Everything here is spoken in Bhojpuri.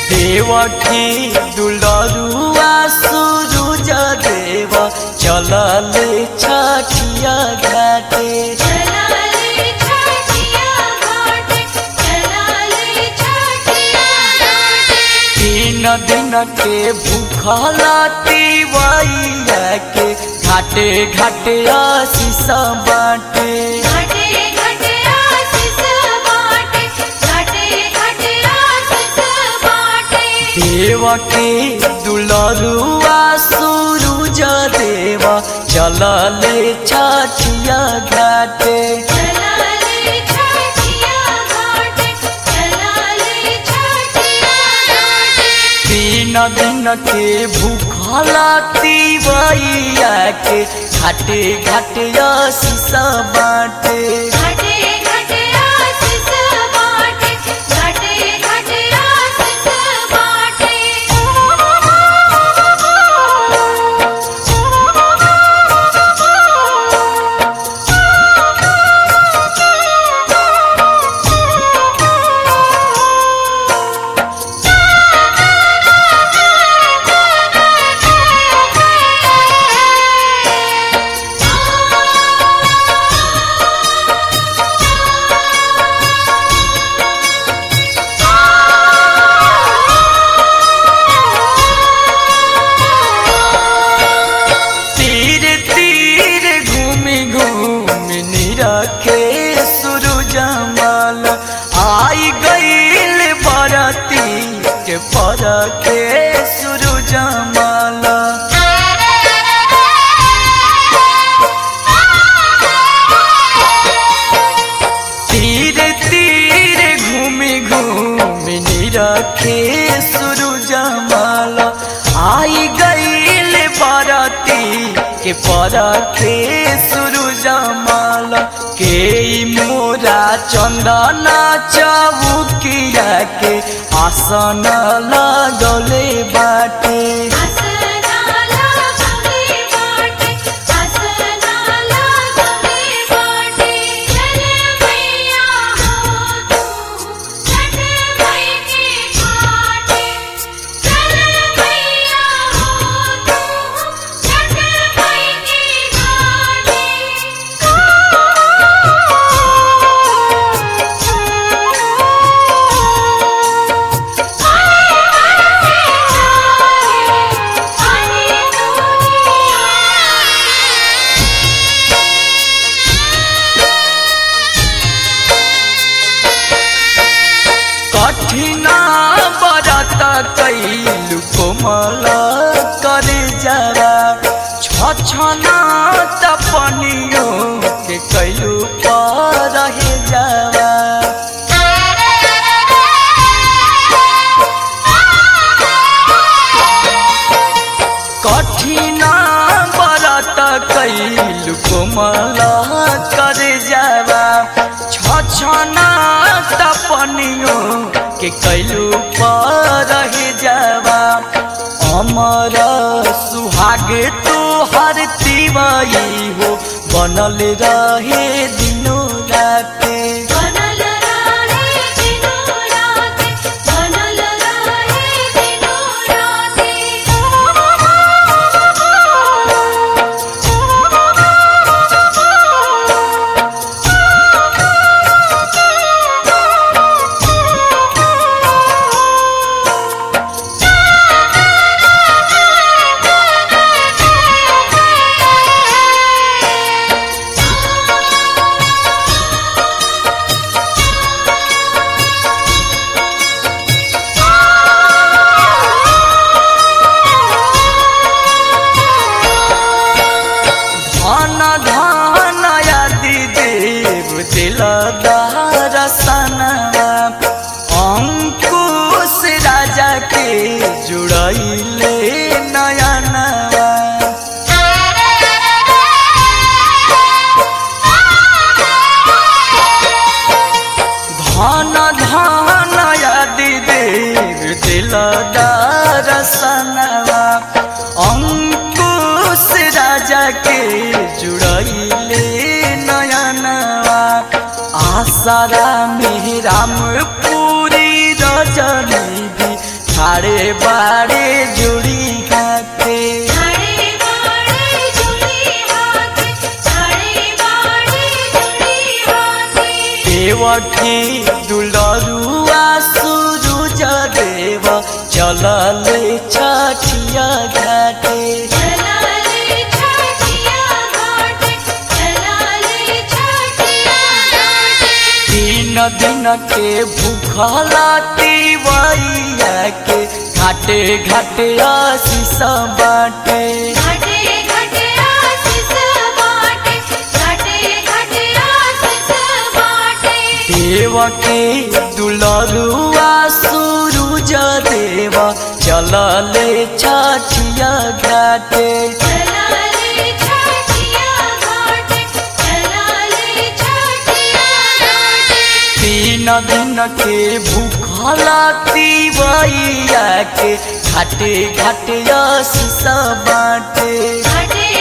देवकी दुलरुआ सुरुज देव चलले छठिया घाटे चलाले छठिया घाटे चलाले छठिया घाटे तीन दिन के भूखला तिवैया के घाटे घाटे आशीष बाटे घाटे घाटे आशीष बाटे घाटे घाटे आशीष बाटे देवकी दुलरुआ सुरुज देव चलले छठिया घाटे चलाले छठिया घाटे चलाले छठिया घाटे तीन दिन के भूखला तिवैया के घाटे घाटे आशीष बाटे घाटे घाटे आशीष बाटे घाटे घाटे आशीष तीर तीर घूमी घूमी निरखे सूरज माल आई गईल बरती के परखे सूरज माल तीर तीर घूमी घूमी निरखे सूरज माल आई गईल बरती के परखे सूरज माल के मोरा चंदना चौकिया के आसन लगले बाटे आसनाला गंगे बाटे आसनाला गंगे बाटे चल मैया हो तू छठ मई के घाटे चल मैया हो तू छठ मई के कठिना बरत कैलु कोमल करे जरा छछना तपनियो के कैलु पर रहे जरा कठिना बरत कैलु कोमल करे जरा छछना तपनियो के कैलु पर रहे जवा अमर सुहाग तो हर तिवई हो बनल रहे दिनो राते बनल रहे दिनो राते बनल रहे दिनो धन धन यदि देव दिलदार सनवा अंकुश राजा के जुड़ैले नयनवा धन धन यदि देव दिलदार सनवा अंकुश राजा के जुड़ैले नयनवा आसारा में राम पूरी रजनी भी खाड़े बाड़े जुड़ी हाथे छाड़े बाड़े जुड़ी हाथ छाड़े बाड़े जुड़ी हाथ देवठी दुलरुआ सूरज देव चलल छठिया घाटे चलाले छठिया घाट चलाले छठिया घाट तीन दिन के भूखला तिवैया के घाटे घाटे आशीष बाटे घाटे घाटे आशीष बाटे घाटे घाटे आशीष बाटे देव के दुलरुआ सूरज देव चलले छठिया घाटे चलाले छठिया घाट चलाले छठिया घाट तीन दिन के भूखला तिवैया के घाटे घाटे आशीष बाटे घाटे